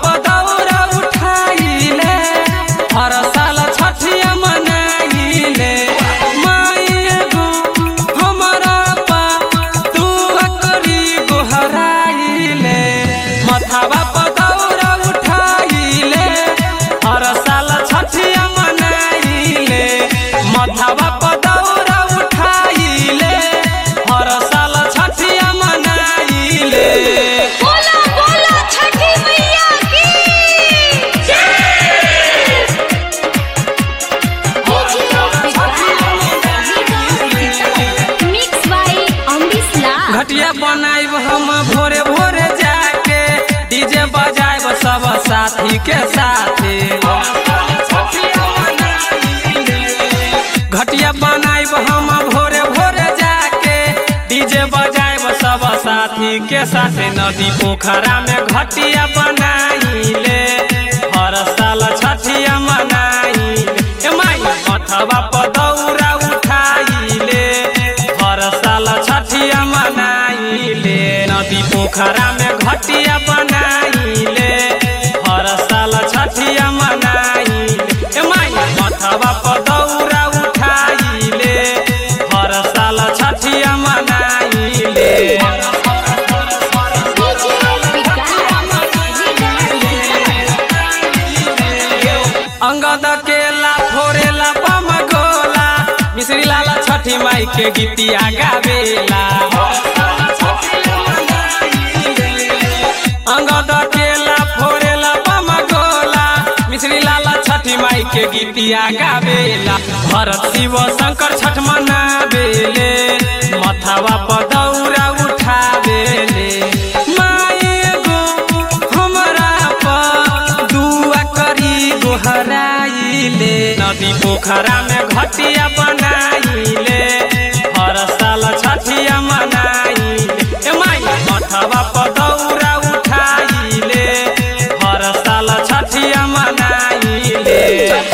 पदौरा उठाइले हर साल छठिया मनाइले माई गो हमरा पा तू करी गोहराइले मथावा पदौरा उठाइले हर साल छठिया मनाइले मथावा पदौरा उठाइले हर साल छठिया मनाइले बोला बोला छठी मैया की मिक्स बाय अमरीश लाल घटिया बनाइब हम भोरे भोरे जाके डीजे बजाइब सब साथी के साथे घटिया बनाइब हम भोरे भोरे जाके डीजे बजाइब सब साथी के साथे नदी पोखरा में घटिया बनाइले हर साल छठिया मनाइले ए माई अथवा पदौरा उठाइले हर साल छठिया मनाइले नदी पोखरा में घटिया बनाइले हर साल छठिया मनाइले ए माई अथवा पदौरा उठाइले हर साल छठिया मनाइले अंगद केला फोरेला बम गोला मिश्री लाला छठी माई के गीतिया गावेला अंगद केला फोरेला बम गोला मिश्री लाला छठी माई के गीतिया गावेला भरत शिव शंकर छठ मनावेले मथावा पदौरा उठावेले माई गो हमरा पर दुआ करी गोहराइले नदी पोखरा में घटिया बन